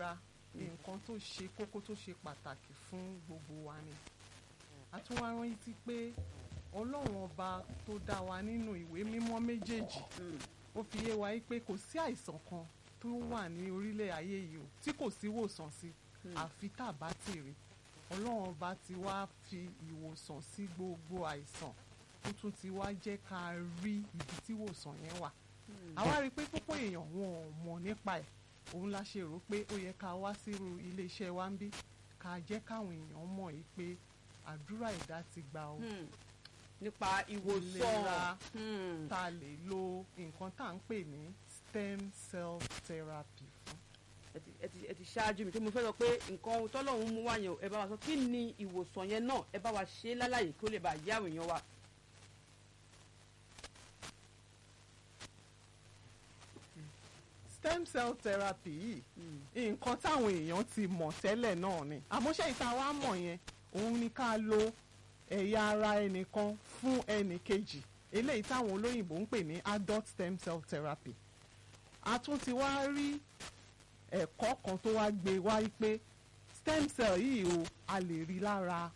ìlera nǹkan tó ṣe kókó tó ṣe pàtàkì fún gbogbo wa ni a tún wá rántí pé ọlọ́run ọba tó dá wa nínú ìwé mímọ́ méjèèjì ó fi yé wa pé kò sí àìsàn kan tó wà ní orílẹ̀ ayé yìí o tí kò sí ìwòsàn sí àfi tá a bá ti rí ọlọ́run ọba ti wá fi ìwòsàn sí gbogbo àìsàn ó tún ti wá jẹ́ ká rí ibi tí ìwòsàn yẹn wà àwa rí i pé púpọ̀ èèyàn wọn ò mọ̀ nípa ẹ̀ òun la ṣe rò pé ó yẹ ká wá sírú iléeṣẹ́ wa ń bí ká jẹ́ káwọn èèyàn mọ̀ yìí pé àdúrà ẹ̀dá ti gbà ó Hmm. nípa ìwòsàn ìlera Hmm. tá a lè lo nǹkan tá à ń pè ní stem cell therapy fún. ẹ ti- ẹ ti- ẹ ti ṣáájú mi tí mo fẹ́ sọ pé nǹkan tọ́lọ́run mú wá yẹn o, ẹ bá wa sọ kí ni ìwòsàn yẹn náà ẹ bá wa ṣe é lálàyé kí ó lè bá yé àwọn èèyàn wa. stem cell therapy yìí nǹkan táwọn èèyàn ti mọ̀ tẹ́lẹ̀ náà ni àmọ́ ṣé ìta wa mọ̀ yẹn òun ni ká lo ẹ̀yà ara ẹnìkan fún ẹnì kejì eléyìí táwọn olóyìnbó ń pè ní adult stem cell therapy a tún ti wá rí ẹ̀kọ́ kan tó wá gbé wá pé stem cell yìí o a lè rí lára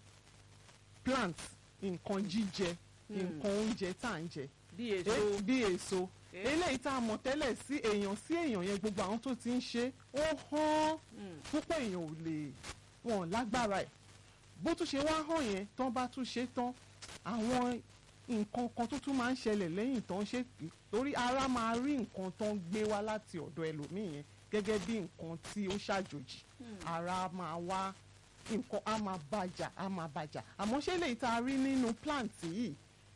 plant nǹkan jíjẹ nǹkan oúnjẹ tá à ń jẹ bí èso Eh, bí èso Eh. eléyìí tá a mọ̀ tẹ́lẹ̀ sí èèyàn sí èèyàn yẹn gbogbo àwọn tó ti ń ṣe ó hàn Hmm. púpọ̀ èèyàn ò lè wọn ò lágbára ẹ̀ bó tún ṣe wá hàn yẹn tán bá tún ṣe tán àwọn nǹkan kan tó tún máa ń ṣẹlẹ̀ lẹ́yìn tán ṣe torí ara máa rí nǹkan tán gbé wá láti ọ̀dọ̀ ẹlòmíì yẹn gẹ́gẹ́ bí nǹkan tí ó ṣàjòjì ara máa wá nǹkan á máa bàjà á máa bàjà àmọ́ ṣé lè ta rí nínú plant yìí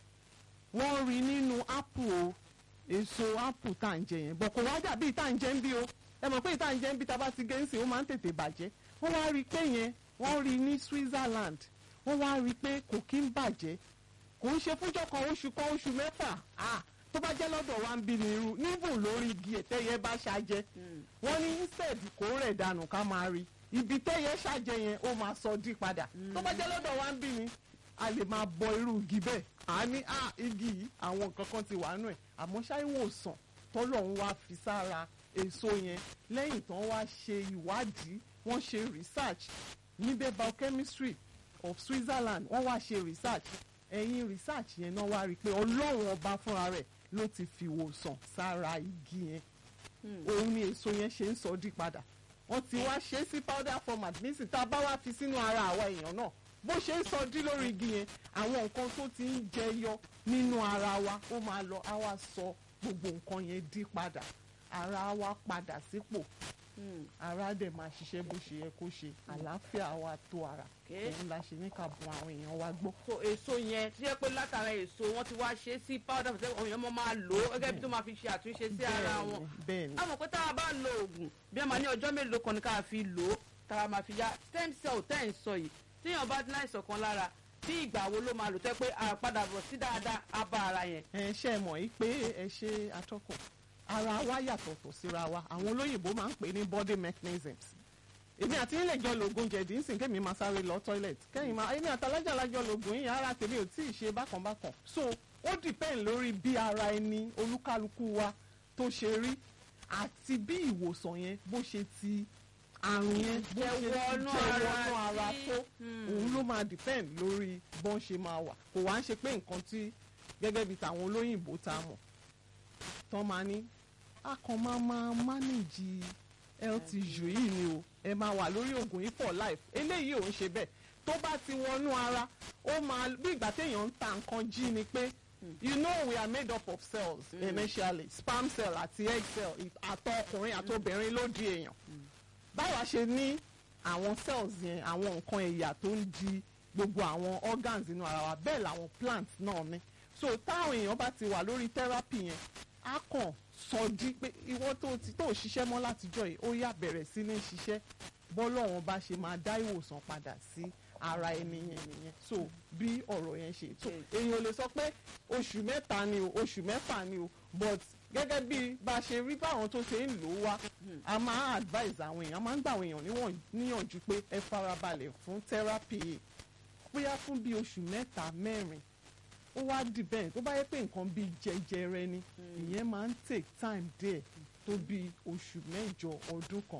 wọ́n rí nínú apple o èso apple tá à ń jẹ yẹn bọ̀ kò wá dàbí tá à ń jẹ ń bí o ẹ mọ̀ pé tá à ń jẹ ń bí tá a bá ti gé ń sìn ó máa ń tètè bàjẹ́ wọ́n wá rí i pé yẹn wọ́n rí i ní Switzerland wọ́n wá rí i pé kò kí ń bàjẹ́ kò ń ṣe fúnjọ́ kan oṣù kan oṣù mẹ́fà ah tó bá jẹ́ lọ́dọ̀ wa ń bí ni irú níbùn lórí igi ẹ̀tẹ́yẹ bá ṣàjẹ́ wọ́n ní instead kó rẹ̀ dànù ká máa rí ibi tẹ́yẹ ṣàjẹ́ yẹn ó máa sọ dí padà tó bá jẹ́ lọ́dọ̀ wa ń bí ni a lè máa bọ irú igi bẹ́ẹ̀ à ní à igi yìí àwọn nǹkan kan ti wà nù ẹ̀ àmọ́ ṣáìwòsàn tọ́lọ́run wá fi sára èso yẹn lẹ́yìn tán wá ṣe ìwádìí wọ́n ṣe research níbẹ̀ biochemistry of Switzerland wọ́n wá ṣe research ẹ̀yìn research yẹn náà wá rí i pé ọlọ́run ọba fúnra rẹ̀ ló ti fi wòsàn sára igi yẹn òun ni èso yẹn ṣe ń sọ dí padà wọ́n ti wá ṣe é sí powder format nísìnyí tá a bá wá fi sínú ara àwa èèyàn náà bó ṣe ń sọ dí lórí igi yẹn àwọn nǹkan tó ti ń jẹyọ nínú ara wa ó máa lọ á wá sọ gbogbo nǹkan yẹn dí padà ara wa padà sípò ara dẹ̀ máa ṣiṣẹ́ bó ṣe yẹ kó ṣe àlàáfíà wa tó ara Okay. òun la ṣe ní ká bùn àwọn èèyàn wa gbọ́. so èso yẹn tí yẹ pé látara èso wọn ti wá ṣe é sí powder fún àwọn èèyàn máa lò ó gẹ́gẹ́ bí tó máa fi ṣe àtúnṣe sí ara wọn bẹ́ẹ̀ ni a mọ̀ pé tá a bá lo oògùn bí a máa ní ọjọ́ mélòó kan ní ká fi lò ó tá a máa fi ya stem cell tẹ́ ẹ̀ ń sọ yìí tíyàn bá ní àìsàn kan lára bí ìgbà wo ló máa lò tẹ́ pé àpadà bọ̀ sí dáadáa á bá ara yẹn. ẹ ṣe é mọ̀ yìí pé ẹ ṣe atọ́kùn ara wa yàtọ̀tọ̀ síra wa àwọn olóyìnbó máa ń pè ní body mechanisms èmi àti ilé ìjọ lògùn jẹ̀dí ń sìn kémi máa sáré lọ toilet kẹ́yìn máa èmi àtàlájà lájọ lògùn yìí ara tèmi ò tí ì ṣe bákan bákan so ó depend lórí bí ara ẹni olúkálukú wa tó ṣe rí àti bí ìwòsàn yẹn bó ṣe ti àrùn yẹn bó Jẹ ṣe ti wọnú jẹ ara wọnú ara sí. tó Hmm. òun ló máa depend lórí bọ́n ṣe máa wà kò wá ń ṣe pé nǹkan tí gẹ́gẹ́ bí tàwọn olóyìnbó tá a mọ̀ tán máa ní a kàn máa máa manage health issue yìí ni o ẹ máa wà lórí oògùn yìí for life eléyìí ò ń ṣe bẹ́ẹ̀ tó bá ti wọnú ara ó máa bí ìgbà téèyàn ń ta nǹkan jí ni pé you know we are made up of cells initially sperm cell àti egg cell àtọ ọkùnrin àtobìnrin ló di èèyàn báwa ṣe ní àwọn cells yẹn àwọn nǹkan ẹ̀yà tó ń di gbogbo àwọn organs inú ara wa bẹ́ẹ̀ làwọn plants náà ní so táwọn èèyàn bá ti wà lórí therapy yẹn á kàn sọ di pé ìwọ tó ti tó ṣiṣẹ́ mọ́ látijọ́ yìí ó yá bẹ̀rẹ̀ sí ní ṣiṣẹ́ bọ́lọ́run bá ṣe máa dá ìwòsàn padà sí ara ẹni yẹn nìyẹn so bí ọ̀rọ̀ yẹn ṣe tó èèyàn ò lè sọ pé oṣù mẹ́ta ni o oṣù mẹ́fà ni o but gẹ́gẹ́ bí bá a ṣe rí báwọn tó ṣe ń lò ó wá a máa advise àwọn èèyàn a máa ń gbà àwọn èèyàn níwọ̀n- níyànjú pé ẹ farabalẹ̀ fún therapy yìí bóyá fún bí oṣù mẹ́ta mẹ́rin ó wá depend tó bá yẹ pé nǹkan bíi jẹjẹrẹ ni ìyẹn máa ń take time díẹ̀ tó bí oṣù mẹ́jọ ọdún kan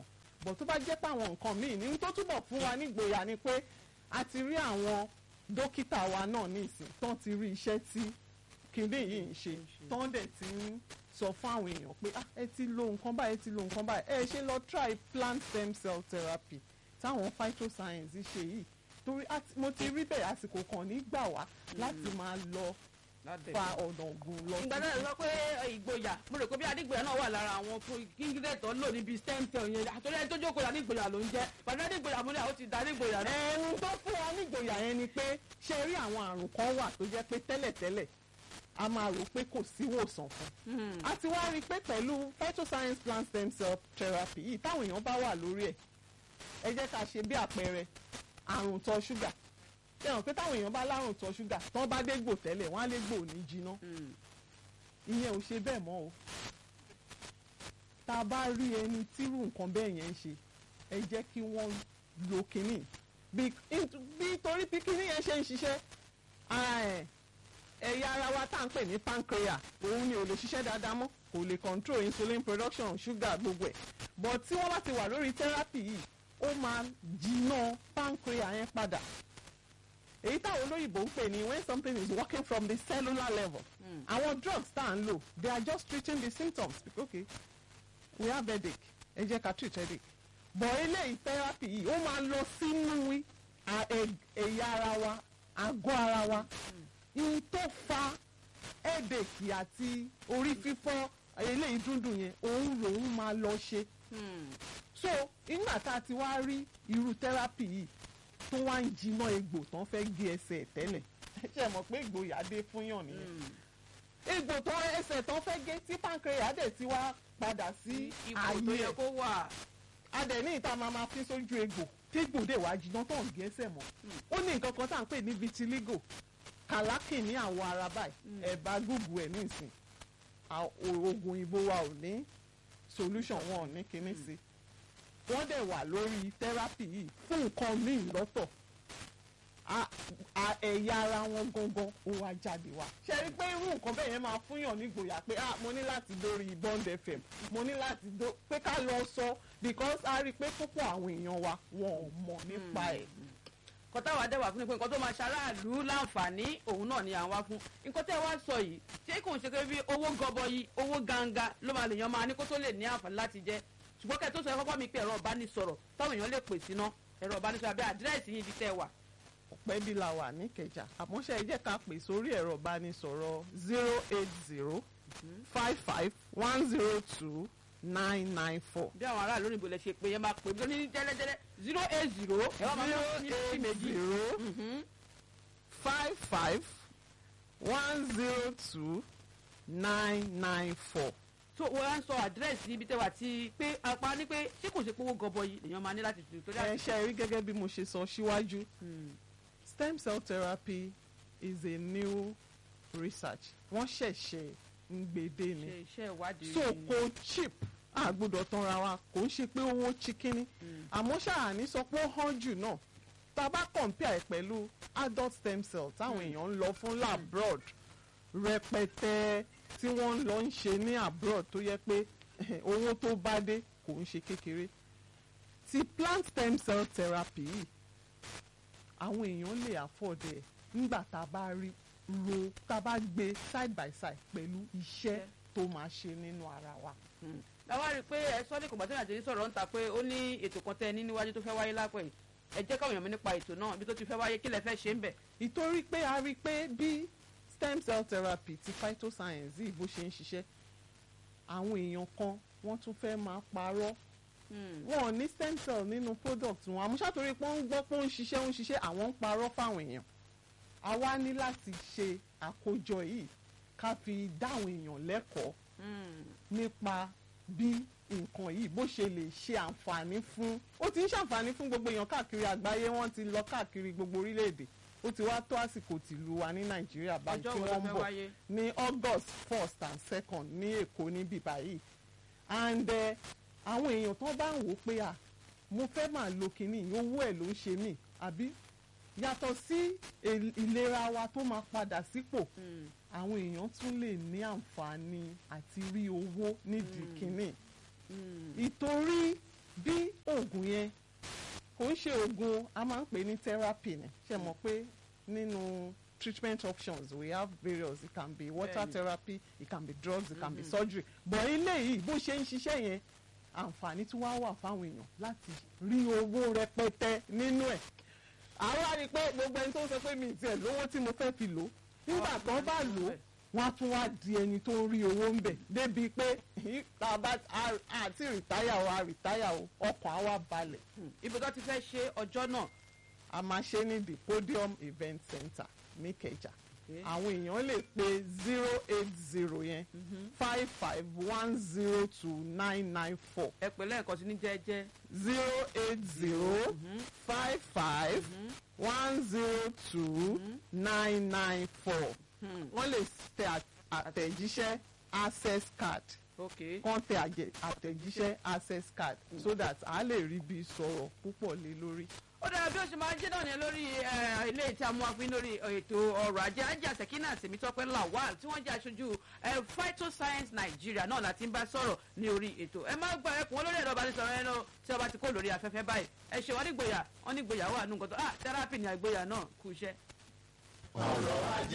bọ̀ tó bá jẹ́ pé àwọn nǹkan míì ní tó túbọ̀ fún wa nígboyà ni pé a ti rí àwọn dókítà wa náà nísìn tán ti rí iṣẹ́ tí kìnìún yìí ń ṣe tán dẹ̀ ti ń sọ fún àwọn èèyàn pé ah ẹ ti lo nǹkan báyìí ẹ ti lo nǹkan báyìí ẹ ṣe lọ try plant stem cell therapy táwọn phytoscience ṣe yìí torí àti- mo ti rí bẹ́ẹ̀ àsìkò kan nígbà wá láti máa lọ fa ọ̀nà ògùn lọ ìgbà náà sọ pé ìgboyà mo rò pé bí adígboyà náà wà lára àwọn ingredient tó ń lò níbi stem cell yẹn àtọ́lẹ́ ẹni tó jókòó adígboyà ló ń jẹ́ pàdé adígboyà mo ní àwọn ti da adígboyà náà. ẹ̀rù tó fún wa nígboyà yẹn ni pé ṣe rí àwọn àrùn kan wà tó jẹ́ pé tẹ́lẹ̀tẹ́lẹ̀ a máa rò pé kò sí ìwòsàn fún a ti wá rí i pé pẹ̀lú phytoscience plant stem cell therapy yìí táwọn èèyàn bá wà lórí ẹ̀ ẹ jẹ́ ká ṣe bí àpẹẹrẹ àrùn tọ ṣúgà ṣẹ̀wọ̀n pé táwọn èèyàn bá lárùn tọ ṣúgà tán bá dé gbò tẹ́lẹ̀ wọ́n á lé gbò ní jiná ìyẹn ò ṣe bẹ́ẹ̀ mọ́ o tá a bá rí ẹni tírú nǹkan bẹ́ẹ̀ yẹn ń ṣe ẹ jẹ́ kí wọ́n lo kínní bí bí torí bí kínní yẹn ṣe ń ṣiṣẹ́ ara ẹ̀ ẹ̀yà ara wa tá à ń pè ní pancreas òun ni ò lè ṣiṣẹ́ dáadáa mọ́ kò lè control insulin production sugar gbogbo ẹ̀ but tí wọ́n bá ti wà lórí therapy yìí ó máa jiná pancreas yẹn padà èyí táwọn olóyìnbó ń pè ní when something is working from the cellular level àwọn drugs tá à ń lò they are just treating the symptoms okay we have headache ẹ jẹ́ ká treat headache but eléyìí therapy yìí ó máa lọ sínú à- ẹ- ẹ̀yà ara wa àgọ́ ara wa ihun tó fa headache àti orí fífọ́ eléyìí dúndùn yẹn òun lòun máa lọ ṣe so nígbà tá a ti wá rí irú therapy yìí tó wá ń jiná egbò tán fẹ́ gé ẹsẹ̀ ẹ̀ tẹ́lẹ̀ ṣe mọ̀ pé ìgboyà dé fúnyàn nìyẹn egbò tán ẹsẹ̀ tán fẹ́ gé tí pancreas dẹ̀ ti wá padà sí ipò tó ààyè yẹ ẹ̀ kó wà. adẹ̀ ní ìta máa máa fi sójú egbò tí egbò dẹ̀ wá jiná tó ń gẹ́sẹ̀ mọ́ ó ní nǹkan kan tá à ń pè ní vitiligo kàlákì ní àwọ̀ ara báyìí ẹ̀bá gúgù ẹ̀ nísìn À- o- oògùn òyìnbó wa ò ní solution wọn ò ní kinní sí wọ́n dẹ̀ wà lórí therapy yìí fún nǹkan míì lọ́tọ̀ A- a- ẹ̀yà ara wọn gangan ó wá jáde wá ṣe rí i pé irú nǹkan bẹ́ẹ̀ yẹn máa fúnyàn nígboyà pé ah mo ní láti dórí bond fm mo ní láti dó pé ká lọ sọ because a rí i pé púpọ̀ àwọn èèyàn wa wọn ò mọ̀ nípa ẹ̀. nǹkan táwa dẹ́wà fún ni pé nǹkan tó máa ṣaráàlú láǹfààní òun náà ni à ń wá fún nǹkan tẹ́ ẹ wá sọ yìí ṣé kò ń ṣe pé bí owó gọbọyì owó ganga ló máa lè yan máa ní kó tó lè ní àǹfààní láti jẹ ṣùgbọ́n kẹ́ ẹ tó sọ ẹ kọ́kọ́ mi pé ẹ̀rọ ìbánisọ̀rọ̀ táwọn èèyàn lè pè síná ẹ̀rọ ìbánisọ̀rọ̀ àbí àdírẹ́sì yìí ibi tẹ́ ẹ wà. ọ̀pẹ́ bí la wà níkẹjà àmọ́ ṣe ẹ jẹ́ ká pè sórí ẹ̀rọ ìbánisọ̀rọ̀ zero eight zero five five one zero two nine nine four. bí àwọn aráàlú òyìnbó lè ṣe pé ẹ máa pè bí ní jẹ́lẹ́jẹ́lẹ́ zero eight zero ẹ wá máa mú ní sí méjì. zero Mhm. five five one zero two nine nine four. so wọ́n á ń sọ àdírẹ́sì ibi tẹ́ wà tí pé apá ní pé ṣé kò ṣe pé owó gọbọyì lèèyàn máa ní láti tù torí ẹ àti. ṣe rí gẹ́gẹ́ bí mo ṣe sọ síwájú stem cell therapy is a new research wọ́n ṣẹ̀ṣẹ̀ ń gbèdé ni ṣe iṣẹ́ ìwádìí. so kò cheap a gbọ́dọ̀ tanra wa kò ń ṣe pé owó chikini àmọ́ ṣáàní sọ pé ó hàn jù náà tá a bá compare pẹ̀lú adult stem cell táwọn èèyàn ń lọ fún labroad rẹpẹtẹ tí wọ́n ń lọ ń ṣe ní abroad tó yẹ pé owó tó bá dé kò ń ṣe kékeré ti plant stem cell therapy yìí àwọn èèyàn lè afford ẹ̀ nígbà tá a bá rí ro tá a bá gbé side by side pẹ̀lú iṣẹ́ tó máa ṣe nínú ara wa. láwa rí i pé ẹ sọ́ọ́ ní kò gbàtẹ́nà àti sọ̀rọ̀ ń ta pé ó ní ètò kan tẹ́ ẹ ní níwájú tó fẹ́ wáyé lápẹ̀ yìí ẹ jẹ́ káwọn èèyàn mi nípa ètò náà ibi tó ti fẹ́ wáyé kí lẹ fẹ́ ṣe ń bẹ̀. ìtorí pé a rí i pé bí stem cell therapy ti phytoscience yìí bó ṣe ń ṣiṣẹ́ àwọn èèyàn kan wọ́n tún fẹ́ máa parọ́ wọn ò ní stem cell nínú product wọn àmọ́ ṣàtòrí pé wọ́n ń gbọ́ pé ó ń ṣiṣẹ́ ó ń ṣiṣẹ́ àwọn ń parọ́ fáwọn èèyàn àwa ní láti ṣe àkójọ yìí ká fi dáwọn èèyàn lẹ́kọ̀ọ́ nípa bí nǹkan yìí bó ṣe lè ṣe àǹfààní fún ó ti ń ṣàǹfààní fún gbogbo èèyàn káàkiri àgbáyé wọ́n ti lọ káàkiri gbogbo orílẹ̀-èdè ó ti wá tó àsìkò tìlú wa ní nàìjíríà báyìí ọjọ́ tí wo ló wọ́n ń fẹ́ bọ̀ wáyé. ní august first and second ní èkó níbí báyìí and eh, àwọn èèyàn tó bá ń wò ó pé à mo fẹ́ máa lo kinní yìí, owó ẹ̀ ló ń ṣe mí àbí yàtọ̀ sí il- ìlera wa tó máa padà sípò àwọn èèyàn tún lè ní àǹfààní àti rí owó nídìí kinní ìtorí bí oògùn yẹn kò ń ṣe oògùn a máa ń pè ní therapy ni ṣe mọ̀ pé nínú treatment options we have various it can be water Bẹ́ẹ̀ni. therapy it can be drugs it can be surgery but eléyìí bó ṣe ń ṣiṣẹ́ yẹn àǹfààní tí wàá wà fáwọn èèyàn láti rí owó rẹpẹtẹ nínú ẹ̀ àwa rí i pé gbogbo ẹni tó ń sọ pé mi ì tiẹ̀ lówó tí mo fẹ́ fi lò ó nígbà tó bá lò ó wọ́n á tún wá di ẹni tó ń rí owó ń bẹ̀ débi pé "Hí, tá a bá a- àti rìtáyà o a rìtáyà o ọkàn á wá balẹ̀ ibi tó ti fẹ́ ṣe ọjọ́ náà a máa ṣe ní the podium event center ní Ìkẹjà Okay. àwọn èèyàn lè pe zero eight zero yẹn five five one zero two nine nine four ẹ pè lẹ́ẹ̀kan sí ní jẹ́jẹ́ zero eight zero five five one zero two nine nine four wọ́n lè tẹ à- àtẹ̀jíṣẹ́ access card ok kàn tẹ àjẹ- àtẹ̀jíṣẹ́ access card so that a lè rí bí sọ̀rọ̀ púpọ̀ lé lórí. ó dára bí ó ṣe máa ń jẹ́ náà ní lórí eh, ilé tí a mú wáfin lórí ètò ọrọ̀ ajé ajé àtẹ̀kínà tèmítọ́pẹ́ lawal tí wọ́n jẹ́ aṣojú eh, phytoscience Nigeria náà láti ń bá sọ̀rọ̀ ní orí ètò ẹ má gba ẹkùn olórí ẹ̀rọ ìbánisọ̀rọ̀ ẹ náà tí ọba ti kó lórí afẹ́fẹ́ báyìí ẹ ṣe wọ́n nígboyà wọ́n nígboyà wà nù nǹkan tó ah tẹ́rápì ní àgboyà náà kú iṣẹ́. ọ̀rọ̀ ajé